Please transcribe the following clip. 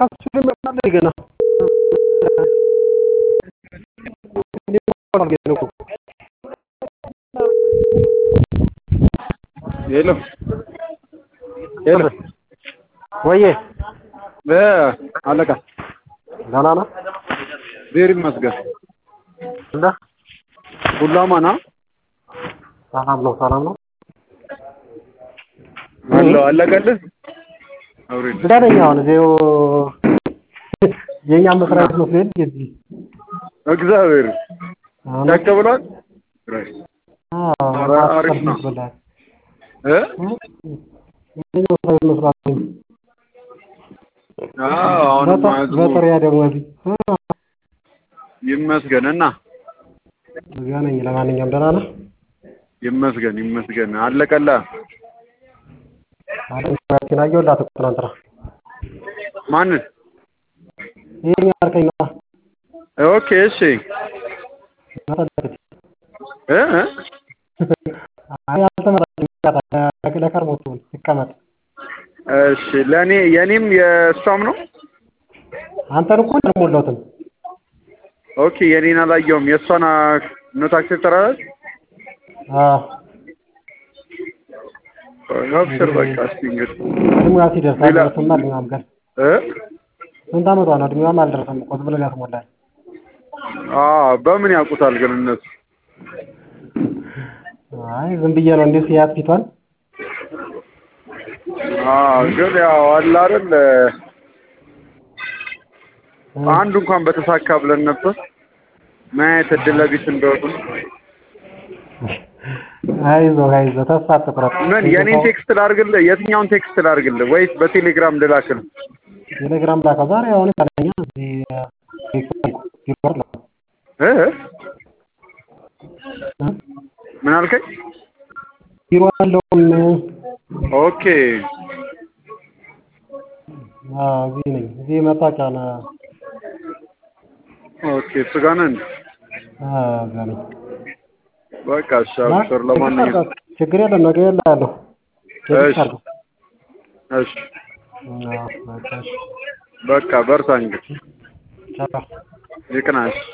ከሱ ይመጣል ገና ሄሎ ሄሎ ወዬ እ አለቃ ደህና ነህ? እግዚአብሔር ይመስገን እንደ ሁሉ አማን አ ሰላም ነው ሰላም ነው። አለው አለቀልህ አውሪድ እንደ ነኝ አሁን እዚሁ የእኛም መስሪያ ቤት መስሎኝ እዚህ እግዚአብሔር ቸክ ብሏል ኧረ አሪፍ ነው እ የእኛው መስሪያ ቤት መስሏል። አዎ አሁንማ ህዝቡ በጥሪያ ደግሞ እዚህ ይመስገን እና እዚያ ነኝ። ለማንኛውም ደህና ነህ? ይመስገን ይመስገን አለቀልህ አለችን አየሁላት እኮ ትናንትና ማንን ይሄኛ አልከኝ ነዋ ኦኬ እሺ መሰለች እ እ አይ አልተመረጠም ለከርሞ ትሁን ይቀመጥ እሺ ለእኔ የእኔም የእሷም ነው አንተን እኮ አልሞላሁትም ኦኬ የኔን አላየውም የእሷን ኖት አክሴፕት አደረገች አዎ አብሽር በቃ እስኪ እንግዲህ እድሜዋ ሲደርስ ሌላ- አልደረስም እድሜዋም ገና እ ስንት ዓመቷ ነው እድሜዋም አልደረሰም እኮ ዝም ብለህ ያስሞላል አዎ በምን ያውቁታል ግን እነሱ አይ ዝም ብዬ ነው እንዴት ሲያት ፊቷን አዎ ግን ያው አለ አይደል አንዱ እንኳን በተሳካ ብለን ነበር ምን አይነት እድለ ቢስ እንደሆኑ አይዞህ አይዞህ ተስፋ አትቁረጥ ምን የኔን ቴክስት ላድርግልህ የትኛውን ቴክስት ላድርግልህ ወይስ በቴሌግራም ልላክልህ ቴሌግራም ላከው ዛሬ አሁን ይቻለኛ እዚህ ቢሮር ነው እ እ? ምን አልከኝ ቢሮ ያለውን ኦኬ አዎ እዚህ ነኝ እዚህ መታወቂያ ነው ኦኬ እሱ ጋር ነህ እንዴ? አዎ እዛ ነኝ በቃ እሺ አብሽር ለማንኛውም ችግር የለም ነገ እልሃለሁ እሺ እሺ አዎ በቃ እሺ በቃ በርታ እንግዲህ ቻው ይቅናሽ